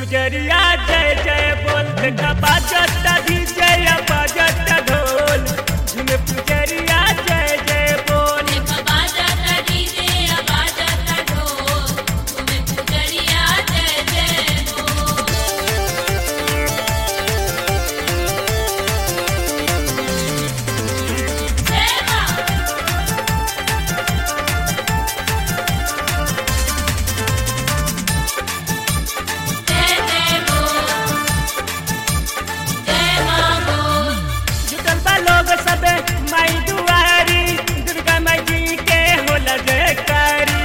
पुजरिया जय जय बोल देखा बाजता डीजे या बाजता ढोल झूमे पुजरिया जय जय बोल जुटल बा लोग सबे माई दुआरी दुर्गा माई जी के होला जयकारी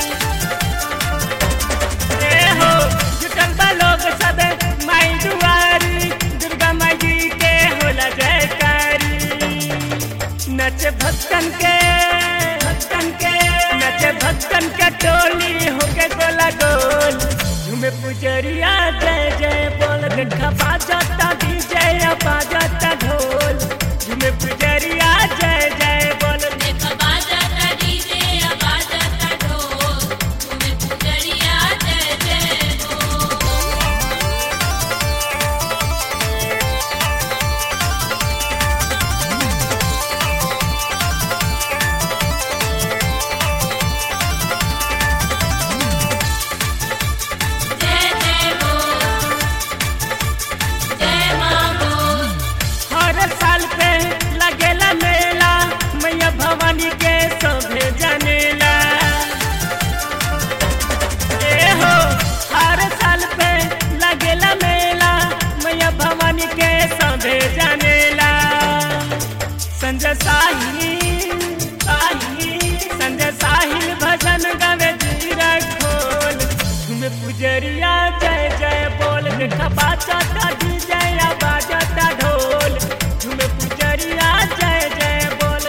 ए हो जुटल बा लोग सबे माई दुआरी दुर्गा माई जी के होला जयकारी नच भक्तन के भक्तन के नच भक्तन के टोली होके गोला गोल झूमे पुजरिया जय जय बोल देखा बाजता डीजे या बाजता ढोल झूमे पुजरिया जय जय बोल हर साल पे लगेला मेला मैया भवानी के सभे जनेला ए हो हर साल पे लगेला मेला मैया भवानी के सभे जनेला संजय साहिल साहिल संजय साहिल भजन गावे जीरा खोल झूमे पुजरिया जय जय बोल देखा बाजता डीजे या बाजता ढोल झूमे पुजरिया जय जय बोल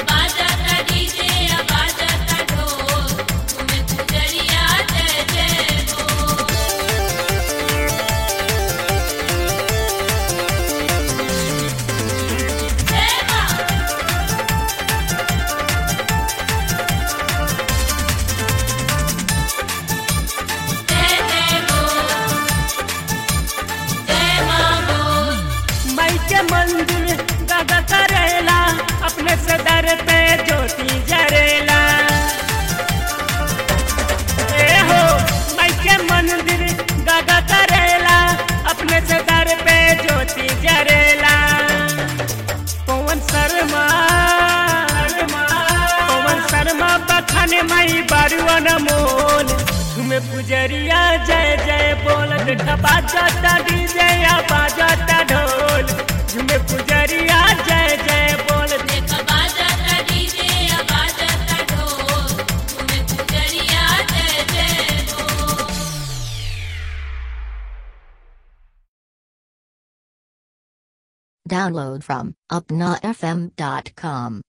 माई के मंदिर दादा करेला अपने से दर पे ज्योति जरेला ए हो माई के मंदिर दादा करेला अपने से दर पे ज्योति जरेला पवन शर्मा पवन शर्मा बखाने माई बारुआ मोल तुम्हें पुजरिया जय जय बोल देखा बाजता डीजे या बाजता ढोल तुम्हें पुजरिया जय जय बोल Download from upnafm.com.